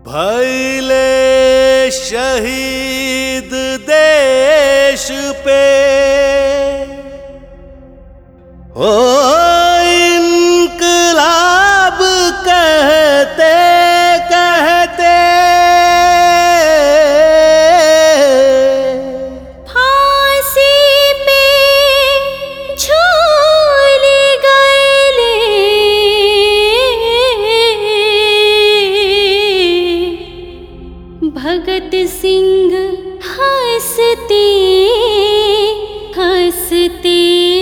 भैले शहीद देश पे ओ इनकलाब कहते कहते फांसी पे झूल गए भगत सिंह हंसते हंसते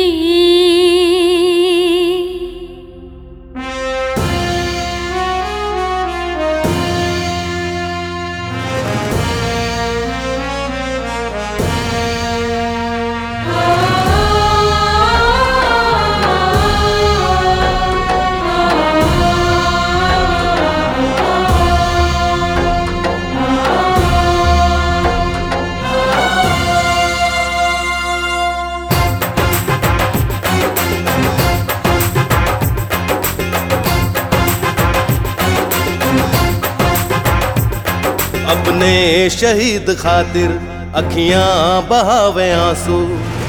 अपने शहीद खातिर अखियां बहावे आंसू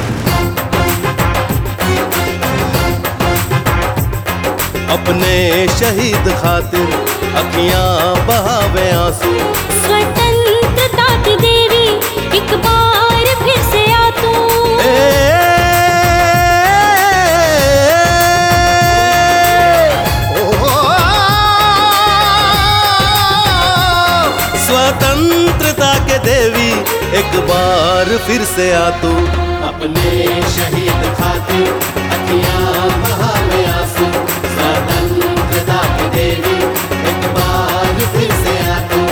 अपने शहीद खातिर अखियां बहावे आंसू स्वतंत्रता की देवी एक बार फिर से आ तू ए, ओ, स्वतंत्रता के देवी एक बार फिर से आ तू अपने शहीद खातिर अखियां बहावे आंसू स्वतंत्रता के देवी एक बार फिर से आ तू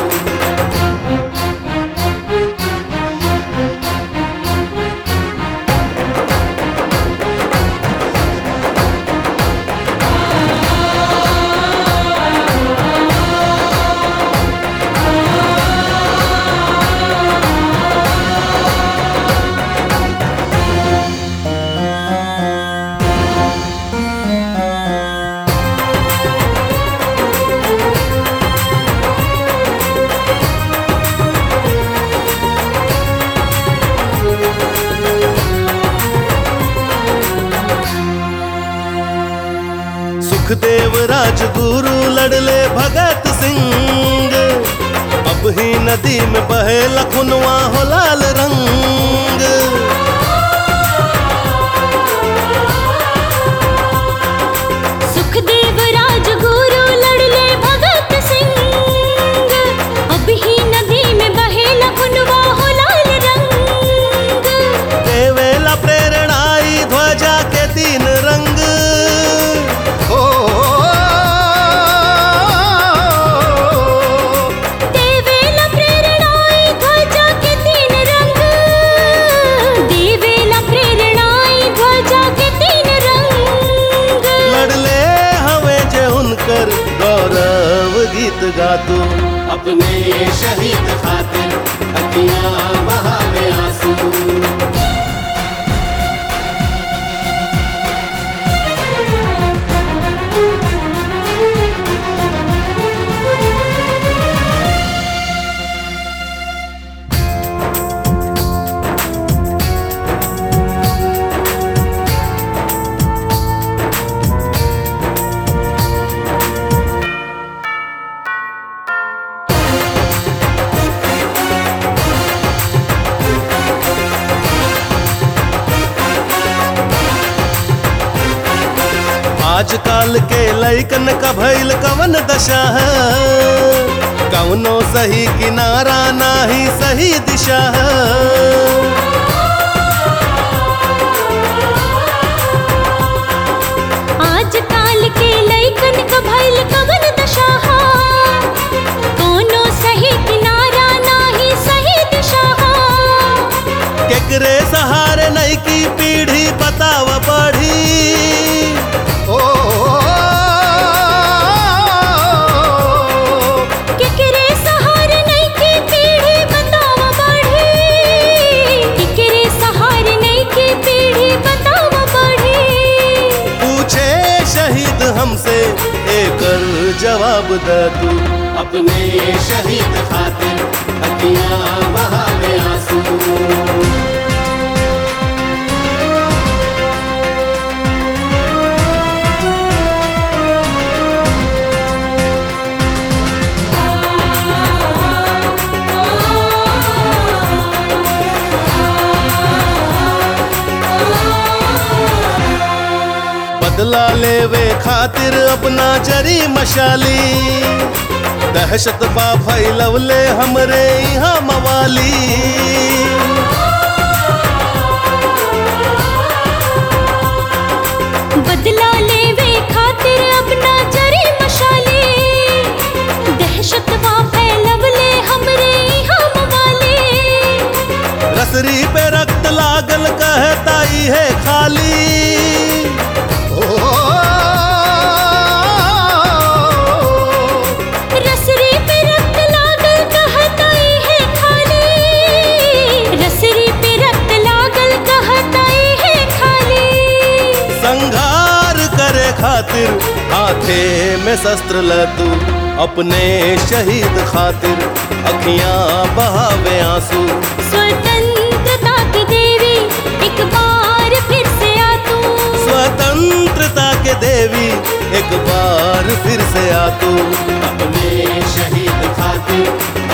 सुखदेव राजगुरु लड़ले भगत सिंह अब ही नदी में बहे लखनवा हो लाल रंग सुखदेव राजगुरु लड़ले भगत सिंह अब ही नदी में बहे लखनवा हो लाल रंग देवेला प्रेरणाई ध्वजा के तीन रंग ओ, देवेला प्रेरणाई ध्वजा के तीन रंग देवेला प्रेरणाई ध्वजा के तीन रंग लड़ले हवे जे उनकर गौरव गीत गातू अपने शहीद खातिर अखियां बहावे आंसू आजकल के लैकन का भइल कवन दशा है कवनो सही किनारा नाही सही दिशा है आजकाल के लइकन क भइल कवन दशा हा कोनो सही किनारा नाही सही दिशा हा केकरे सहारे नई की पीढ़ी बताव बढ़ी ओ, केकरे सहारे नहीं की पीढ़ी बताव बढ़ी केकरे सहारे नहीं की पीढ़ी बताव बढ़ी पूछे शहीद हमसे एकर जवाब जवाब दे तू अपने शहीद खातिर अखियां बहावे आंसू बदला लेवे खातिर अपना जरी मशाली दहशत बा फैलवले हमरे यहाँ मवाली बदला लेवे खातिर अपना जरी मशाले दहशत वा फैलवले हमरे हम वाले रसरी पे रक्त लागल कहताई है खाली रसरी पे रक्त लागल कहताई है खाली रसरी पे रक्त लागल कहताई है खाली संघार करे खातिर हाथे में शस्त्र ल तू अपने शहीद खातिर अखियां बहावे आंसू स्वतंत्रता की देवी एक बार फिर से आ तू स्वतंत्रता के देवी एक बार फिर से आ तू अपने शहीद खातिर